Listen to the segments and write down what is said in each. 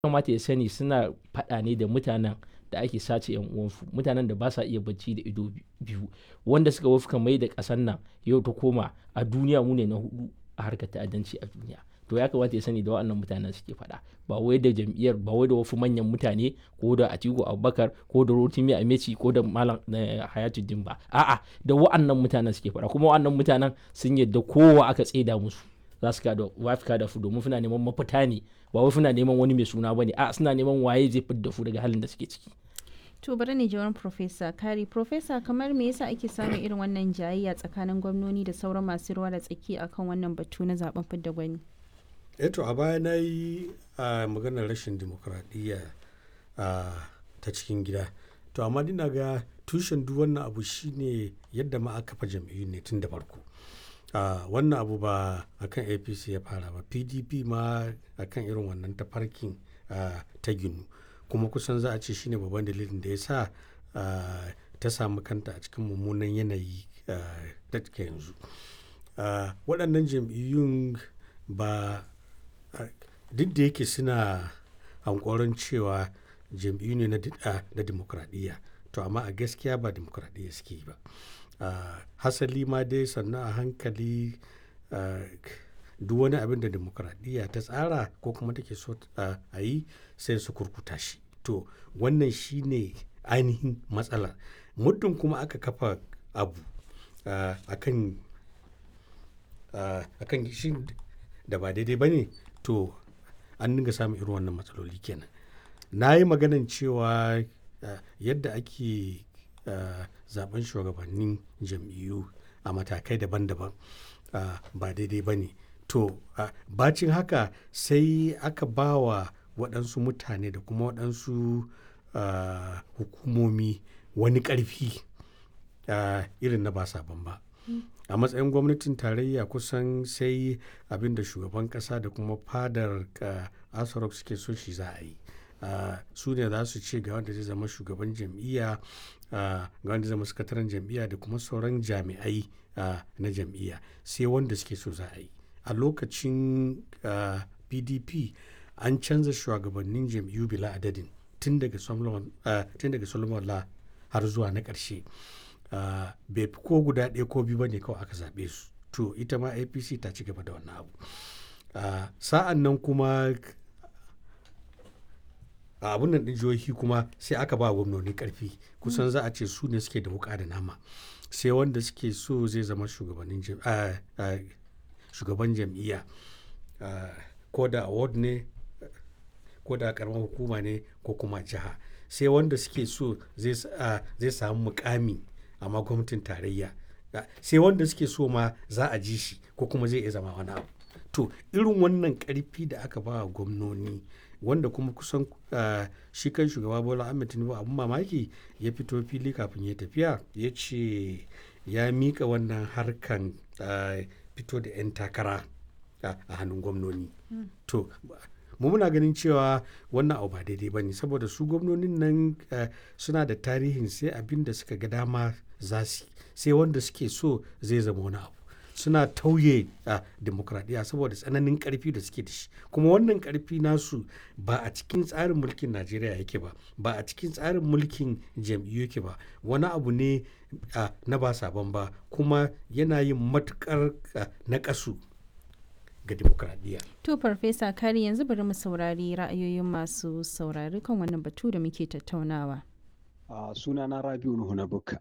kamata ya sani suna faɗa ne da mutanen da ake sace yan uwansu mutanen da ba sa iya bacci da ido biyu wanda suka wafka mai da ƙasar nan yau ta koma a duniya mu ne na hudu a harkar ta'addanci a duniya to ya kamata ya sani da waɗannan mutanen suke faɗa ba wai da jam'iyyar ba wai da wasu manyan mutane ko da Atiku Abubakar ko da Rotimi Ameci ko da Malam Hayatuddin ba a'a da waɗannan mutanen suke faɗa kuma waɗannan mutanen sun yadda kowa aka tseda musu za su kada wafika da su domin suna neman mafita ne ba wai suna neman wani mai suna bane a suna neman waye zai fidda su daga halin da suke ciki to bari ne jawarin profesa kari profesa kamar me yasa ake samun irin wannan jayayya tsakanin gwamnoni da sauran masu ruwa da tsaki akan wannan batu na zaben fidda gwani eto a baya na yi a maganar rashin dimokuraɗiyya ta cikin gida to amma dina ga tushen duk wannan abu shine yadda ma aka fa jam'iyyu ne tun da farko wannan abu ba akan apc ya fara ba pdp ma akan irin wannan tafarkin ta ginu kuma kusan za a ce shine babban dalilin da ya sa ta samu kanta a cikin mummunan yanayi da take yanzu waɗannan jam'iyyun ba duk da yake suna hankoron cewa jam'iyyu ne na demokradiyya to amma a gaskiya ba demokradiyya suke yi ba hasali ma dai sannan a hankali duk wani abin da demokradiyya ta tsara ko kuma take so a yi sai su kurkuta shi to wannan shine ainihin matsalar muddin kuma aka kafa abu akan akan shi da ba daidai ba ne to an dinga samun irin wannan matsaloli kenan na yi maganan cewa yadda ake zaben shugabannin jam'iyyu a matakai daban-daban ba daidai ba ne to bacin haka sai aka ba wa waɗansu mutane da kuma waɗansu hukumomi wani ƙarfi irin na ba sabon ba a matsayin gwamnatin tarayya kusan sai abin da shugaban kasa da kuma fadar asarok suke so shi za a yi su ne za su ce ga wanda zai zama shugaban jam'iyya ga wanda zama sakataren jam'iyya da kuma sauran jami'ai na jam'iyya sai wanda suke so za a yi a lokacin pdp an canza shugabannin jam'iyyu bila adadin tun daga solomon la har zuwa na ƙarshe Uh, bai fi ko guda ɗaya ko biyu ba ne kawai aka zaɓe su to ita ma apc ta ci gaba da wannan abu uh, sa'an nan kuma a abun nan ɗin jihohi kuma sai aka ba gwamnoni ƙarfi kusan za a ce su ne suke da wuƙa da nama sai wanda suke so zai zama shugaban jam'iyya ko da award ne ko da karamar hukuma ne ko kuma jiha sai wanda suke so zai samu mukami amma gwamnatin tarayya sai wanda suke so ma za a ji shi ko kuma zai iya zama wani abu to irin wannan karfi da aka ba gwamnoni wanda kuma kusan shi kan shugaba bola ahmed tinubu abun mamaki ya fito fili kafin ya tafiya ya ce ya mika wannan harkan fito da 'yan takara a hannun gwamnoni to mu muna ganin cewa wannan abu ba daidai ba ne saboda su gwamnonin nan suna da tarihin sai abin da suka ga dama za su sai wanda suke so zai zama wani abu suna tauye a demokradiyya saboda tsananin karfi da suke da shi kuma wannan karfi nasu ba a cikin tsarin mulkin najeriya yake ba ba a cikin tsarin mulkin jam'iyyu yake ba wani abu ne na ba sabon ba kuma yana yin matukar na kasu ga demokradiyya. To Farfesa Kari yanzu bari mu saurari ra'ayoyin masu saurari kan wannan batu da muke tattaunawa. A sunana Rabiu Nuhu na Bukka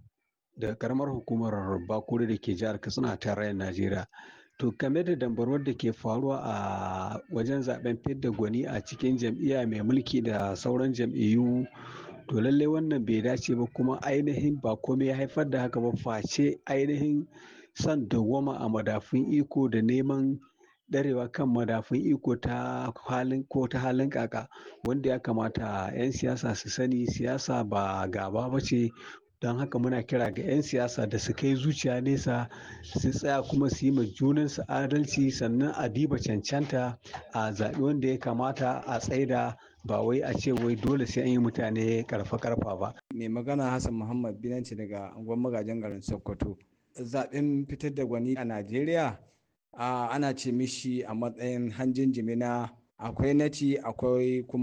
da karamar hukumar Bakure da ke jihar Katsina tarayyar Najeriya. To game da dambarwar da ke faruwa a wajen zaben fidda gwani a cikin jam'iyya mai mulki da sauran jam'iyyu to lallai wannan bai dace ba kuma ainihin ba komai ya haifar da haka ba face ainihin son dawwama a madafun iko da neman ɗarewa kan madafun iko ta halin ko ta halin kaka wanda ya kamata 'yan siyasa su sani siyasa ba gaba ba ce don haka muna kira ga 'yan siyasa da su kai zuciya nesa su tsaya kuma su yi ma junansu adalci sannan a diba cancanta a zaɓi wanda ya kamata a tsaida ba wai a ce wai dole sai an yi mutane karfa karfa ba. mai magana hassan muhammad binanci daga angon magajin garin sokoto zaɓen fitar da gwani a najeriya ana ce mishi a matsayin hanjin jimina akwai nati akwai kuma